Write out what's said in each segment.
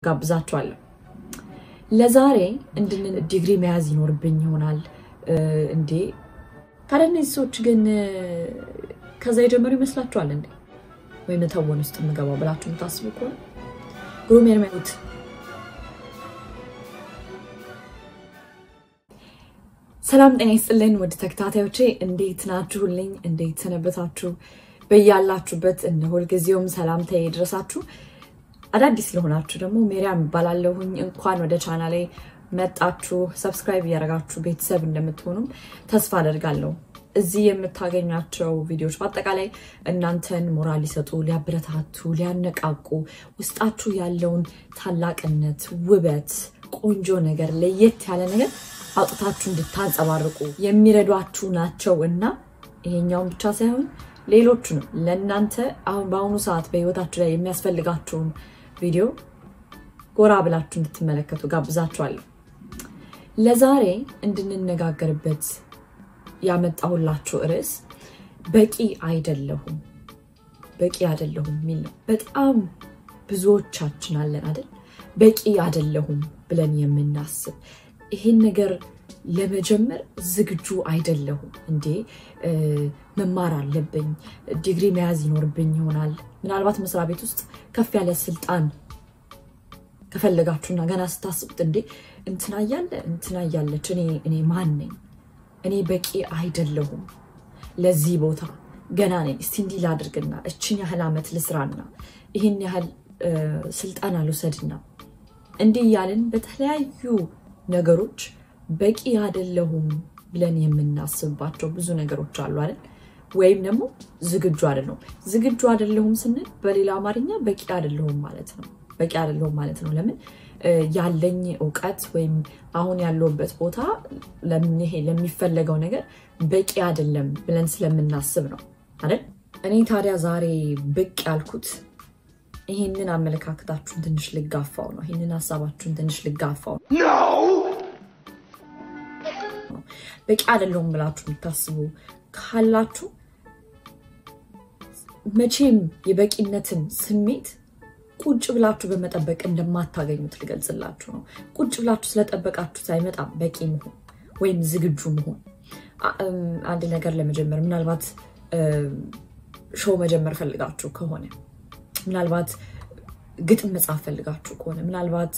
ጋብዛችኋለሁ። ለዛሬ እንድን ዲግሪ መያዝ ይኖርብኝ ይሆናል እንዴ? ታዲያ እነዚህ ሰዎች ግን ከዛ የጀመሩ ይመስላችኋል እንዴ? ወይ መተወን ውስጥ የምገባው ብላችሁ የምታስቡ ከሆነ ግሩም የሚያዩት ሰላም ጤና ይስጥልን ውድ ተከታታዮቼ እንዴት ናችሁልኝ? እንዴት ሰነበታችሁ? በያላችሁበት እንደ ሁልጊዜውም ሰላምታ ይድረሳችሁ። አዳዲስ ለሆናችሁ ደግሞ ሜሪያም እባላለሁኝ። እንኳን ወደ ቻናሌ መጣችሁ። ሰብስክራይብ እያደረጋችሁ ቤተሰብ እንደምትሆኑም ተስፋ አደርጋለሁ። እዚህ የምታገኟቸው ቪዲዮዎች በአጠቃላይ እናንተን ሞራል ሊሰጡ፣ ሊያበረታቱ፣ ሊያነቃቁ ውስጣችሁ ያለውን ታላቅነት፣ ውበት፣ ቆንጆ ነገር፣ ለየት ያለ ነገር አውጥታችሁ እንድታንጸባርቁ የሚረዷችሁ ናቸው እና ይሄኛውን ብቻ ሳይሆን ሌሎቹንም ለእናንተ አሁን በአሁኑ ሰዓት በህይወታችሁ ላይ የሚያስፈልጋችሁን ቪዲዮ ጎራ ብላችሁ እንድትመለከቱ ጋብዛችኋለሁ። ለዛሬ እንድንነጋገርበት ያመጣሁላችሁ ርዕስ በቂ አይደለሁም፣ በቂ አይደለሁም የሚል ነው። በጣም ብዙዎቻችን አለን አይደል? በቂ አይደለሁም ብለን የምናስብ ይሄን ነገር ለመጀመር ዝግጁ አይደለሁም እንዴ፣ መማር አለብኝ፣ ዲግሪ መያዝ ይኖርብኝ ይሆናል። ምናልባት መስሪያ ቤት ውስጥ ከፍ ያለ ስልጣን ከፈለጋችሁና ገና ስታስቡት እንዴ እንትና እያለ እንትና እያለች እኔ ማን ነኝ? እኔ በቂ አይደለሁም ለዚህ ቦታ ገና ነኝ። እስቲ እንዲህ ላድርግና እችን ያህል ዓመት ልስራና ይህን ያህል ስልጠና ልውሰድና እንዲህ እያልን በተለያዩ ነገሮች በቂ አይደለሁም ብለን የምናስብባቸው ብዙ ነገሮች አሉ አይደል? ወይም ደግሞ ዝግጁ አይደለሁም። ዝግጁ አይደለሁም ስንል በሌላ አማርኛ በቂ አይደለሁም ማለት ነው። በቂ አይደለሁም ማለት ነው። ለምን ያለኝ እውቀት ወይም አሁን ያለሁበት ቦታ ለምንሄ ለሚፈለገው ነገር በቂ አይደለም ብለን ስለምናስብ ነው አይደል? እኔ ታዲያ ዛሬ ብቅ ያልኩት ይህንን አመለካከታችሁን ትንሽ ልጋፋው ነው። ይህንን ሀሳባችሁን ትንሽ ልጋፋው ነው። በቂ አይደለሁም ብላችሁ የምታስቡ ካላችሁ መቼም የበቂነትን ስሜት ቁጭ ብላችሁ በመጠበቅ እንደማታገኙት ልገልጽላችሁ ነው። ቁጭ ብላችሁ ስለጠበቃችሁት አይመጣም በቂ መሆን ወይም ዝግጁ መሆን። አንድ ነገር ለመጀመር ምናልባት ሾው መጀመር ፈልጋችሁ ከሆነ ምናልባት ግጥም መጻፍ ፈልጋችሁ ከሆነ ምናልባት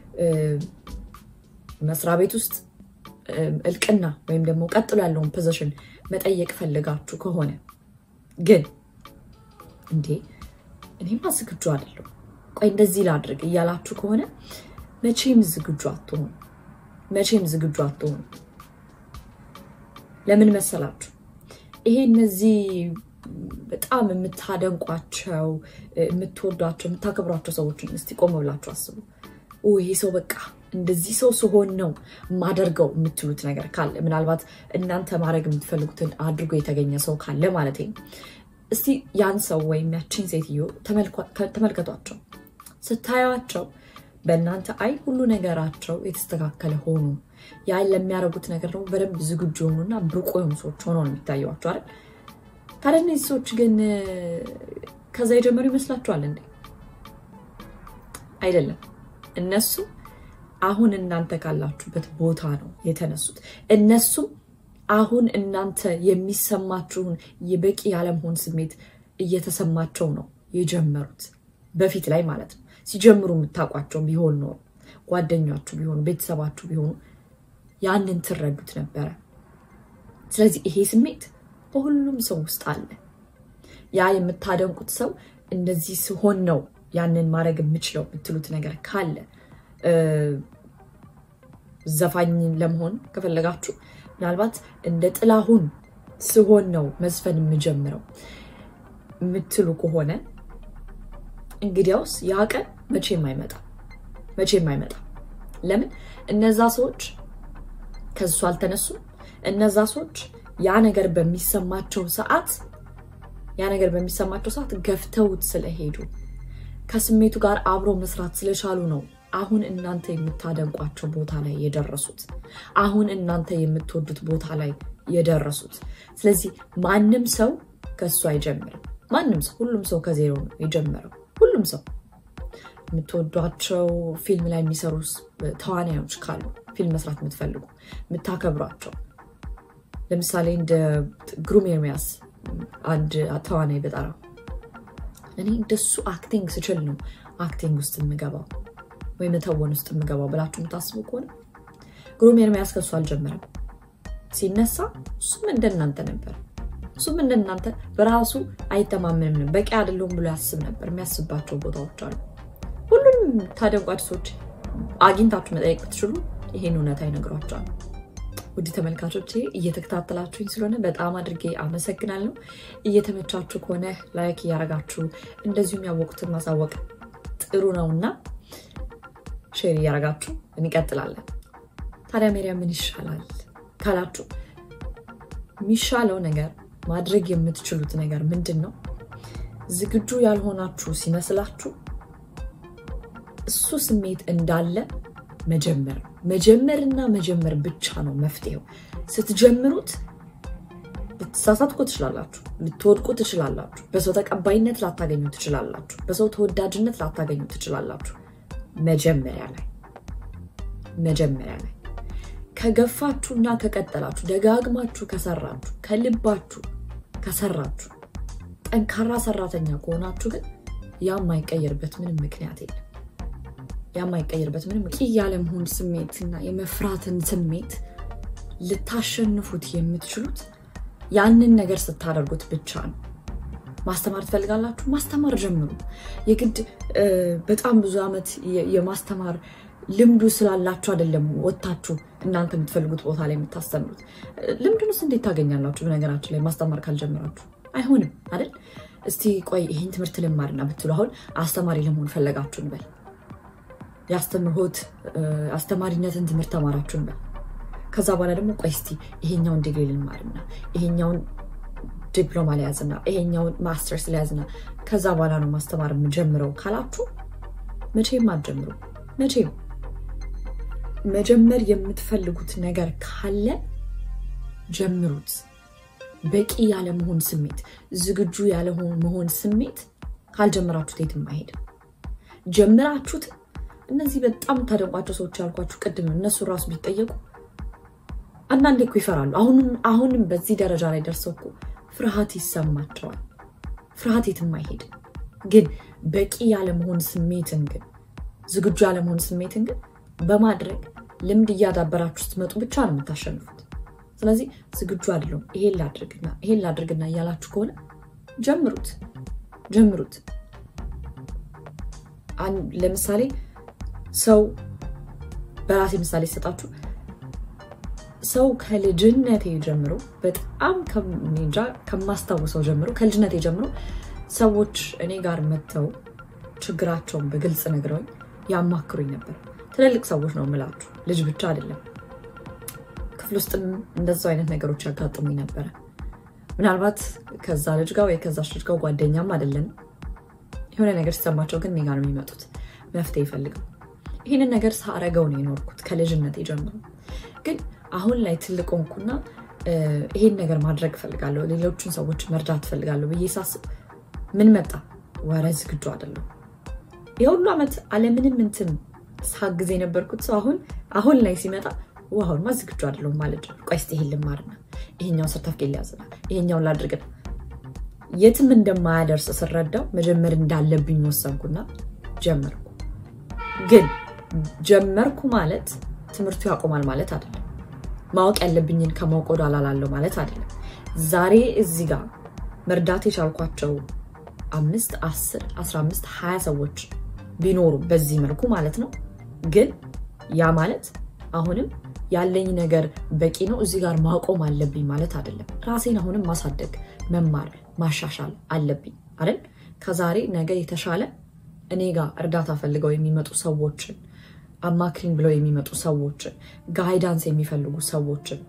መስሪያ ቤት ውስጥ እልቅና ወይም ደግሞ ቀጥሎ ያለውን ፖዚሽን መጠየቅ ፈልጋችሁ ከሆነ ግን እንዴ እኔማ ዝግጁ አይደለሁ፣ ቆይ እንደዚህ ላድርግ እያላችሁ ከሆነ መቼም ዝግጁ አትሆኑ። መቼም ዝግጁ አትሆኑ። ለምን መሰላችሁ? ይሄ እነዚህ በጣም የምታደንቋቸው የምትወዷቸው የምታከብሯቸው ሰዎችን እስቲ ቆም ብላችሁ አስቡ። ይሄ ሰው በቃ እንደዚህ ሰው ስሆን ነው የማደርገው የምትሉት ነገር ካለ ምናልባት እናንተ ማድረግ የምትፈልጉትን አድርጎ የተገኘ ሰው ካለ ማለት ነው። እስቲ ያን ሰው ወይም ያችን ሴትዮ ተመልከቷቸው። ስታዩቸው በእናንተ አይ ሁሉ ነገራቸው የተስተካከለ ሆኑ ያ ለሚያደርጉት ነገር ደግሞ በደንብ ዝግጁ የሆኑና ብቁ የሆኑ ሰዎች ሆነው ነው የሚታየዋቸው አይደል? ታዲያ እነዚህ ሰዎች ግን ከዛ የጀመሩ ይመስላችኋል እንዴ? አይደለም። እነሱ አሁን እናንተ ካላችሁበት ቦታ ነው የተነሱት። እነሱም አሁን እናንተ የሚሰማችሁን የበቂ ያለመሆን ስሜት እየተሰማቸው ነው የጀመሩት። በፊት ላይ ማለት ነው። ሲጀምሩ የምታውቋቸው ቢሆን ኖሮ ጓደኛችሁ ቢሆኑ ቤተሰባችሁ ቢሆኑ ያንን ትረዱት ነበረ። ስለዚህ ይሄ ስሜት በሁሉም ሰው ውስጥ አለ። ያ የምታደንቁት ሰው እንደዚህ ሲሆን ነው ያንን ማድረግ የምችለው የምትሉት ነገር ካለ ዘፋኝ ለመሆን ከፈለጋችሁ ምናልባት እንደ ጥላሁን ስሆን ነው መዝፈን የምጀምረው የምትሉ ከሆነ እንግዲያውስ ያ ቀን መቼም አይመጣም፣ መቼም አይመጣም። ለምን እነዛ ሰዎች ከሱ አልተነሱም። እነዛ ሰዎች ያ ነገር በሚሰማቸው ሰዓት ያ ነገር በሚሰማቸው ሰዓት ገፍተውት ስለሄዱ ከስሜቱ ጋር አብሮ መስራት ስለቻሉ ነው አሁን እናንተ የምታደንቋቸው ቦታ ላይ የደረሱት። አሁን እናንተ የምትወዱት ቦታ ላይ የደረሱት። ስለዚህ ማንም ሰው ከሱ አይጀምርም። ማንም ሰው ሁሉም ሰው ከዜሮ ነው የጀመረው። ሁሉም ሰው የምትወዷቸው ፊልም ላይ የሚሰሩ ተዋናዮች ካሉ ፊልም መስራት የምትፈልጉ የምታከብሯቸው፣ ለምሳሌ እንደ ግሩም ኤርሚያስ አንድ ተዋናይ በጠራው እኔ እንደሱ አክቲንግ ስችል ነው አክቲንግ ውስጥ የምገባው ወይም መተወን ውስጥ የምገባው ብላችሁ የምታስቡ ከሆነ ግሩም ኤርሚያስ ከሱ አልጀመረም። ሲነሳ እሱም እንደናንተ ነበር። እሱም እንደናንተ በራሱ አይተማመንም፣ በቂ አይደለሁም ብሎ ያስብ ነበር። የሚያስባቸው ቦታዎች አሉ። ሁሉንም ታደንቁ አዲሶች አግኝታችሁ መጠየቅ ብትችሉ ይሄን እውነታ ይነግሯቸዋል። ውድ ተመልካቾች እየተከታተላችሁኝ ስለሆነ በጣም አድርጌ አመሰግናለሁ። እየተመቻችሁ ከሆነ ላይክ እያረጋችሁ እንደዚሁም ያወቁትን ማሳወቅ ጥሩ ነውና ሼር እያረጋችሁ እንቀጥላለን። ታዲያ ሜሪያ ምን ይሻላል ካላችሁ የሚሻለው ነገር ማድረግ የምትችሉት ነገር ምንድን ነው? ዝግጁ ያልሆናችሁ ሲመስላችሁ እሱ ስሜት እንዳለ መጀመር መጀመርና መጀመር ብቻ ነው መፍትሄው። ስትጀምሩት ልትሳሳትኩ ትችላላችሁ፣ ልትወድቁ ትችላላችሁ፣ በሰው ተቀባይነት ላታገኙ ትችላላችሁ፣ በሰው ተወዳጅነት ላታገኙ ትችላላችሁ። መጀመሪያ ላይ መጀመሪያ ላይ ከገፋችሁና ከቀጠላችሁ ደጋግማችሁ ከሰራችሁ ከልባችሁ ከሰራችሁ ጠንካራ ሰራተኛ ከሆናችሁ ግን ያ የማይቀየርበት ምንም ምክንያት የለም። ያ የማይቀየርበት ምንም ያለመሆን ስሜትና የመፍራትን ስሜት ልታሸንፉት የምትችሉት ያንን ነገር ስታደርጉት ብቻ ነው። ማስተማር ትፈልጋላችሁ? ማስተማር ጀምሩ። የግድ በጣም ብዙ ዓመት የማስተማር ልምዱ ስላላችሁ አይደለም ወጥታችሁ እናንተ የምትፈልጉት ቦታ ላይ የምታስተምሩት። ልምዱንስ እንዴት ታገኛላችሁ? በነገራችን ላይ ማስተማር ካልጀመራችሁ አይሆንም አይደል? እስቲ ቆይ ይህን ትምህርት ልማርና ብትሉ አሁን አስተማሪ ለመሆን ፈለጋችሁ እንበል። የአስተምህሮት አስተማሪነትን ትምህርት ተማራችሁ እንበል። ከዛ በኋላ ደግሞ ቆይ እስቲ ይሄኛውን ዲግሪ ልማርና ይሄኛውን ዲፕሎማ ሊያዝና ይሄኛውን ማስተርስ ሊያዝና ከዛ በኋላ ነው ማስተማር የምጀምረው ካላችሁ መቼም አትጀምሩ። መቼም መጀመር የምትፈልጉት ነገር ካለ ጀምሩት። በቂ ያለመሆን ስሜት፣ ዝግጁ ያለመሆን ስሜት ካልጀመራችሁት የትም አይሄድም። ጀምራችሁት እነዚህ በጣም ታደንቋቸው ሰዎች ያልኳችሁ ቅድም እነሱ ራሱ ቢጠየቁ አንዳንዴ እኮ ይፈራሉ። አሁንም በዚህ ደረጃ ላይ ደርሰው እኮ ፍርሃት ይሰማቸዋል። ፍርሃት የትም አይሄድም። ግን በቂ ያለመሆን ስሜትን ግን ዝግጁ ያለመሆን ስሜትን ግን በማድረግ ልምድ እያዳበራችሁ ስትመጡ ብቻ ነው የምታሸንፉት። ስለዚህ ዝግጁ አይደለሁም ይሄን ላድርግና ይሄን ላድርግና እያላችሁ ከሆነ ጀምሩት ጀምሩት። ለምሳሌ ሰው በራሴ ምሳሌ ሰጣችሁ ሰው ከልጅነቴ ጀምሮ በጣም እንጃ ከማስታውሰው ጀምሮ ከልጅነቴ ጀምሮ ሰዎች እኔ ጋር መጥተው ችግራቸውን በግልጽ ነግረውኝ ያማክሩኝ ነበር። ትልልቅ ሰዎች ነው የምላችሁ፣ ልጅ ብቻ አይደለም። ክፍል ውስጥም እንደዛው አይነት ነገሮች ያጋጥሙኝ ነበረ። ምናልባት ከዛ ልጅ ጋር ወይ ከዛች ልጅ ጋር ጓደኛም አይደለንም። የሆነ ነገር ሲሰማቸው ግን እኔ ጋር ነው የሚመጡት መፍትሄ ይፈልገው። ይህንን ነገር ሳረገው ነው የኖርኩት ከልጅነቴ ጀምሮ ግን አሁን ላይ ትልቅ ሆንኩና ይሄን ነገር ማድረግ እፈልጋለሁ፣ ሌሎችን ሰዎች መርዳት እፈልጋለሁ ብዬ ሳስብ ምን መጣ? ወረ ዝግጁ አይደለሁ። የሁሉ ዓመት አለምንም እንትን ሳግዝ የነበርኩት ሰው አሁን አሁን ላይ ሲመጣ አሁንማ ዝግጁ አይደለሁም ማለት ጀመርኩ። ቆይ እስኪ ይሄን ልማርና ይሄኛውን ሰርተፍኬት ሊያዝና ይሄኛውን ላድርግና የትም እንደማያደርስ ስረዳው መጀመር እንዳለብኝ ወሰንኩና ጀመርኩ። ግን ጀመርኩ ማለት ትምህርቱ ያቆማል ማለት አይደለም። ማወቅ ያለብኝን ከማወቅ ወደኋላ እላለሁ ማለት አይደለም። ዛሬ እዚህ ጋር መርዳት የቻልኳቸው አምስት አስር አስራ አምስት ሀያ ሰዎች ቢኖሩ በዚህ መልኩ ማለት ነው። ግን ያ ማለት አሁንም ያለኝ ነገር በቂ ነው፣ እዚህ ጋር ማቆም አለብኝ ማለት አይደለም። ራሴን አሁንም ማሳደግ፣ መማር፣ ማሻሻል አለብኝ አይደል? ከዛሬ ነገ የተሻለ እኔ ጋር እርዳታ ፈልገው የሚመጡ ሰዎችን አማክሪኝ ብለው የሚመጡ ሰዎችን ጋይዳንስ የሚፈልጉ ሰዎችን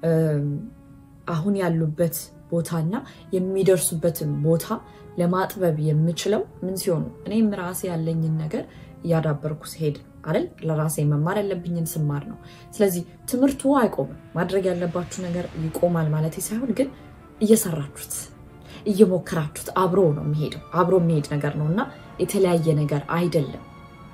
አሁን ያሉበት ቦታና የሚደርሱበትን ቦታ ለማጥበብ የምችለው ምን ሲሆኑ እኔም ራሴ ያለኝን ነገር እያዳበርኩ ሲሄድ አይደል ለራሴ መማር ያለብኝን ስማር ነው። ስለዚህ ትምህርቱ አይቆምም። ማድረግ ያለባችሁ ነገር ይቆማል ማለት ሳይሆን ግን እየሰራችሁት እየሞከራችሁት አብሮ ነው የሚሄደው። አብሮ የሚሄድ ነገር ነው እና የተለያየ ነገር አይደለም።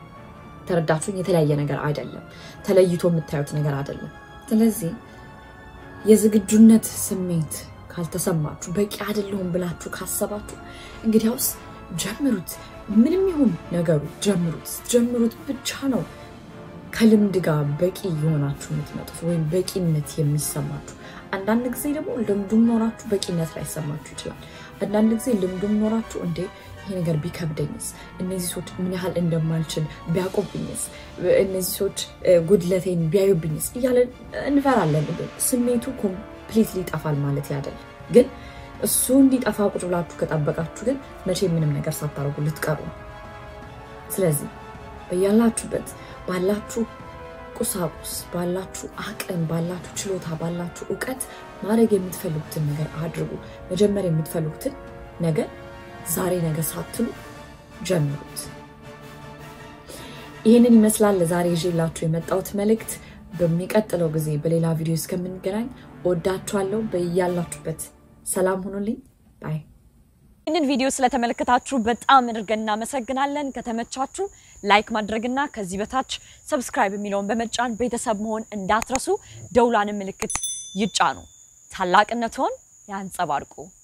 ከተረዳችሁኝ የተለያየ ነገር አይደለም፣ ተለይቶ የምታዩት ነገር አይደለም። ስለዚህ የዝግጁነት ስሜት ካልተሰማችሁ በቂ አይደለሁም ብላችሁ ካሰባችሁ እንግዲያውስ ጀምሩት። ምንም ይሁን ነገሩ ጀምሩት። ጀምሩት ብቻ ነው ከልምድ ጋር በቂ የሆናችሁ የምትመጡት ወይም በቂነት የሚሰማችሁ። አንዳንድ ጊዜ ደግሞ ልምዱም ኖራችሁ በቂነት ላይሰማችሁ ይችላል። አንዳንድ ጊዜ ልምዱም ኖራችሁ እንዴ ይሄ ነገር ቢከብደኝስ፣ እነዚህ ሰዎች ምን ያህል እንደማልችል ቢያውቁብኝስ፣ እነዚህ ሰዎች ጉድለቴን ቢያዩብኝስ እያለን እንፈራለን። ስሜቱ ኮምፕሊትሊ ይጠፋል ማለት ያደል ግን እሱ እንዲጠፋ ቁጭ ብላችሁ ከጠበቃችሁ ግን መቼ ምንም ነገር ሳታደርጉ ልትቀሩ ነው። ስለዚህ በያላችሁበት ባላችሁ ቁሳቁስ፣ ባላችሁ አቅም፣ ባላችሁ ችሎታ፣ ባላችሁ እውቀት ማድረግ የምትፈልጉትን ነገር አድርጉ። መጀመር የምትፈልጉትን ነገር ዛሬ ነገ ሳትሉ ጀምሩት። ይህንን ይመስላል ለዛሬ ይዤላችሁ የመጣሁት መልእክት። በሚቀጥለው ጊዜ በሌላ ቪዲዮ እስከምንገናኝ ወዳችኋለሁ። በያላችሁበት ሰላም ሁኑልኝ። ባይ ይህንን ቪዲዮ ስለተመለከታችሁ በጣም አድርገን እናመሰግናለን። ከተመቻችሁ ላይክ ማድረግና ከዚህ በታች ሰብስክራይብ የሚለውን በመጫን ቤተሰብ መሆን እንዳትረሱ። ደውላን ምልክት ይጫኑ። ታላቅነትዎን ያንጸባርቁ።